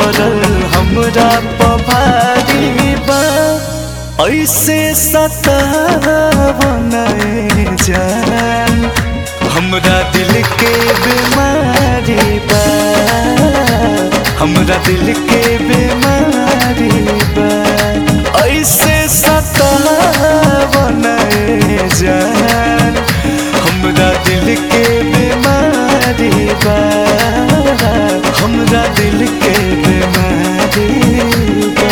पड़ल हमरा पभारी बा ऐसे सतावन जान हमरा दिल के बीमारी बा हमरा दिल के बीमारी बा ऐसे सतावन जान हमरा दिल के बीमारी बा हमरा दिल के बीमारी बा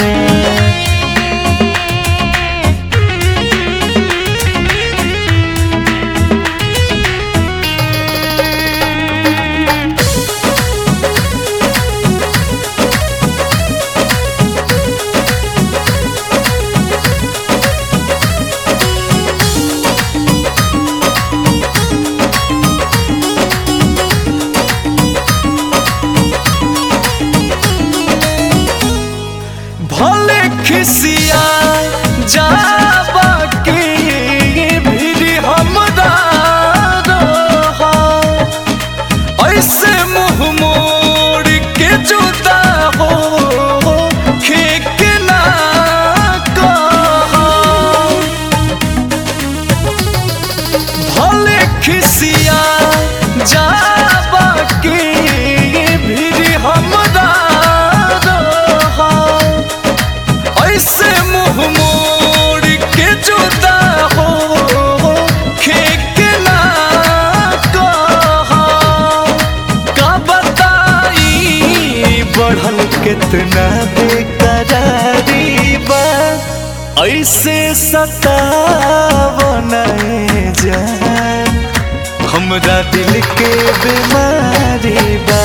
भले खिसिया जाबा के भी हमरा रहा ऐसे मुंह मोड़ के जुदा हो खेक ना कहा भले खिसिया जाबा के भी हमरा रहा ऐसे मुंह मोड़ के जुदा हो खेक ना कहा का बताई बढ़ल कितना बेकरारी बा ऐसे सतावन जान हमरा दिल के बीमारी बा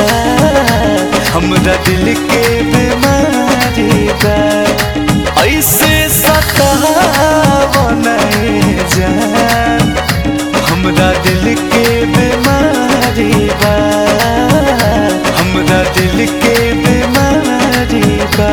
हमरा दिल के बीमारी बा ऐसे सतावन जान हमरा दिल के बीमारी बा हमरा दिल के बीमारी बा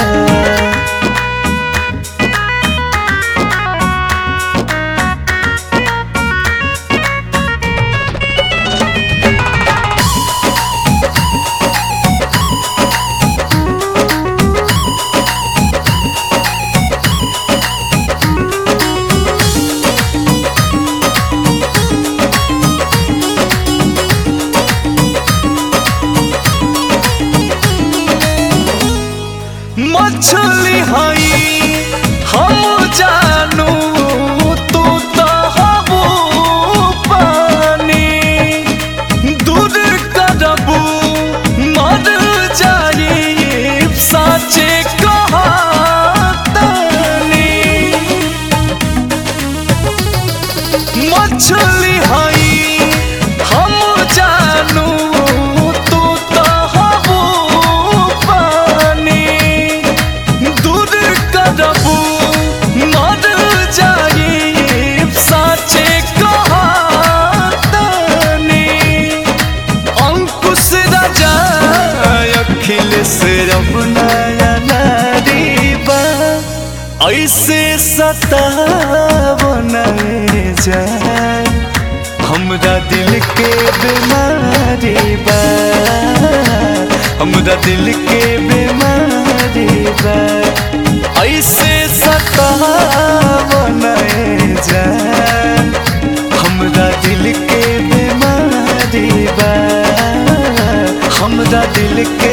मछली हई हम जानू तू तो हबू पानी दूर करबू मर जाई साचे कहा मछली हई हम जानू तू तो हबू पानी दूर करबू मर जाई साचे कहा अंकुश राजा अखिलेश रमनाया नारी बा ऐसे सतावन जान हमरा दिल के बीमारी बा हमरा दिल के बीमारी बा ऐसे सतावन जान हमरा दिल के बीमारी बा हमरा दिल के